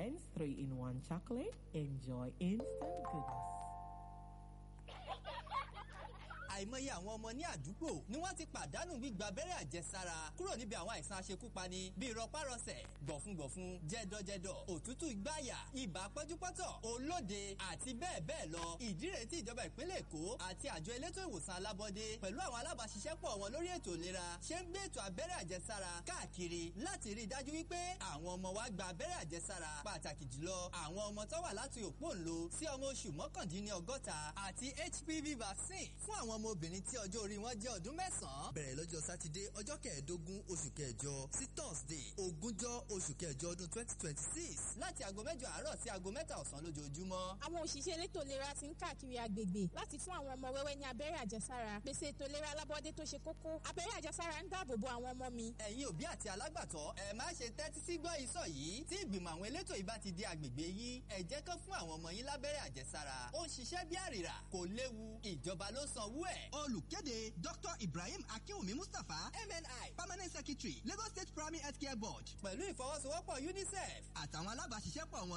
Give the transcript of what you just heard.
Vance 3-in-1 chocolate. Enjoy instant goodness. àìmọye àwọn ọmọ ní àdúgbò ni wọ́n ti pàdánù gbígba abẹ́rẹ́ àjẹsára kúrò níbi àwọn àìsàn aṣekúpani bíi rọpárọsẹ̀ gbọ̀fúngbọ̀fún jẹ́dọ̀jẹ́dọ̀ òtútù ìgbáyà ibà pẹ́júpọ́tọ̀ olóde àti bẹ́ẹ̀ bẹ́ẹ̀ lọ ìdí rèé tí ìjọba ìpínlẹ̀ èkó àti àjọ elétò ìwòsàn alábọ́dé pẹ̀lú àwọn alábàáṣiṣẹ́pọ̀ wọn lórí ètò ìlera ṣe ń gbé ètò abẹ́rẹ́ àjẹsára káàkiri láti rí i dájú wípé àwọn ọmọ wa gba abẹ́rẹ́ àjẹsára pàtàkì jùlọ àwọn ọmọ tó wà láti òpóǹlo sí ọmọ oṣù mọ́kàndínlọ́gọ́ta àti hpv vaccine fún àwọn ọmọ obìnrin tí ọjọ́ orí wọn jẹ́ ọdún mẹ́sàn-án bẹ̀rẹ̀ lọ́jọ́ sátidé ọjọ́ kẹẹ̀ẹ́dógún oṣù kẹjọ sí thursday ogúnjọ́ oṣù kẹjọ ọdún twenty twenty six láti aago mẹ́jọ àárọ̀ sí aago mẹ́ta ọ̀sán lójoojúmọ́. àwọn òṣìṣẹ́ elétò ìlera ti ń káàkiri agbègbè láti fún àwọn ọmọ wẹ́wẹ́ ní abẹ́rẹ́ àjẹsára pèsè ètò ìlera alábọ́dé tó ṣe kókó abẹ́rẹ́ àjẹsára ń dáàbò bo àwọn ọmọ mi. ẹ̀yin òbí àti alágbàtọ́ ẹ má ṣe tẹ́tí sí gbọ́ ìsọ̀ yìí tí ìgbìmọ̀ àwọn elétò ìbá ti di agbègbè yín ẹ jẹ́ kán fún àwọn ọmọ yín lábẹ́rẹ́ àjẹsára ó ń ṣiṣẹ́ bí àrìrà kò léwu ìjọba ló sanwó ẹ̀. olùkéde dr ibrahim akinwumi mustapha mni permanent secretary lagos state primary health care board pẹ̀lú ìfọwọ́sowọ́pọ̀ unicef àtàwọn alábàáṣiṣẹ́pọ̀ wọn